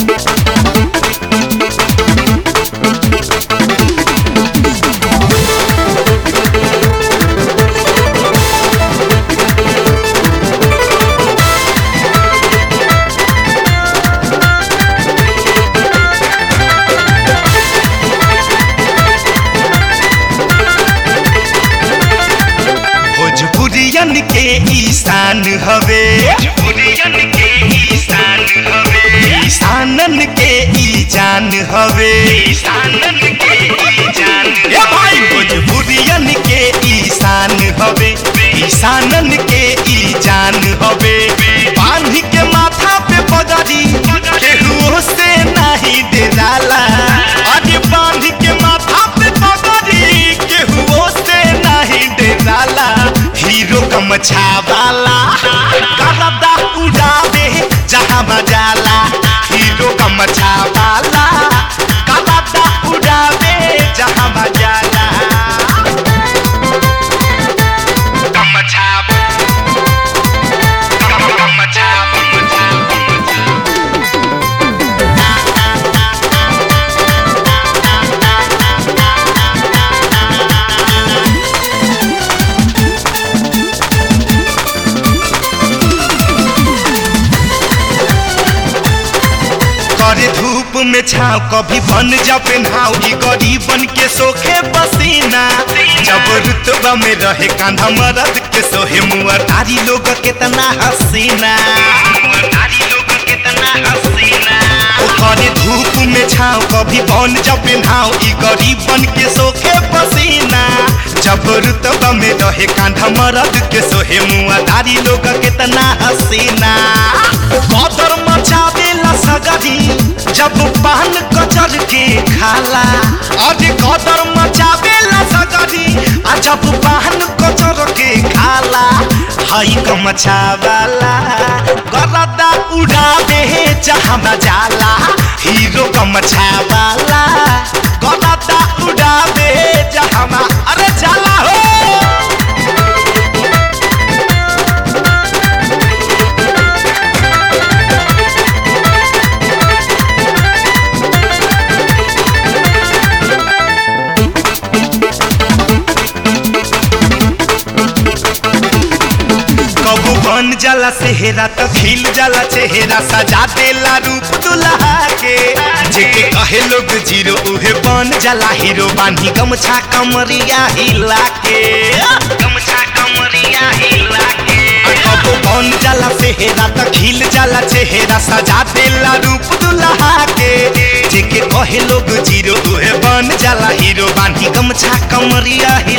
भोजपुरियन के ईशान हवे भोजपुरियन के ईशान हवे ईशानन के ई जान हवे ईशानन के ई जान ए भाई भोजपुरियन के ईशान हवे ईशानन के ई जान हवे बांध के माथा पे पगड़ी केहू से नहीं डराला अरे बांध के माथा पे पगड़ी केहू से नहीं डराला हीरो गमछा वाला करदा उड़ावे जहाँ बजाला हीरो गमछा वाला करदा उड़ावे जहाँ बजाला गमछा गम- गमछा गमछा करे धूप में छाव कभी बन जा पेन्हाव ई गरीबन के सोखे पसीना जब रुतबा में रहे कांधा मरद के सोहे मुआ तारी लोग कितना हसीना ओ करे धूप में छाव कभी बन जा पेन्हाव ई गरीबन के सोखे पसीना जब रुतबा में रहे कांधा मरद के सोहे मुआ तारी लोग कितना हसीना कदर मचावेला सगरी जब पान कचर के खाला अरे कदर मचावेला सगरी आ जब पान कचर के खाला हई गमछावाला गरदा उड़ावे जहाँ जाला हीरो गमछावाला गरदा उड़ावे जहाँ अरे जाला हो कबू बन जाला सेहरा तो खिल जाला चेहरा सजा देला रूप दुल्हा के जेके कहे लोग जीरो उहे बन जाला हीरो बानी गमछा कमरिया हिला के गमछा कमरिया हिला के कबू बन जाला सेहरा तो खिल जाला चेहरा सजा देला रूप दुल्हा के जेके कहे लोग जीरो उहे बन जाला हीरो बानी गमछा कमरिया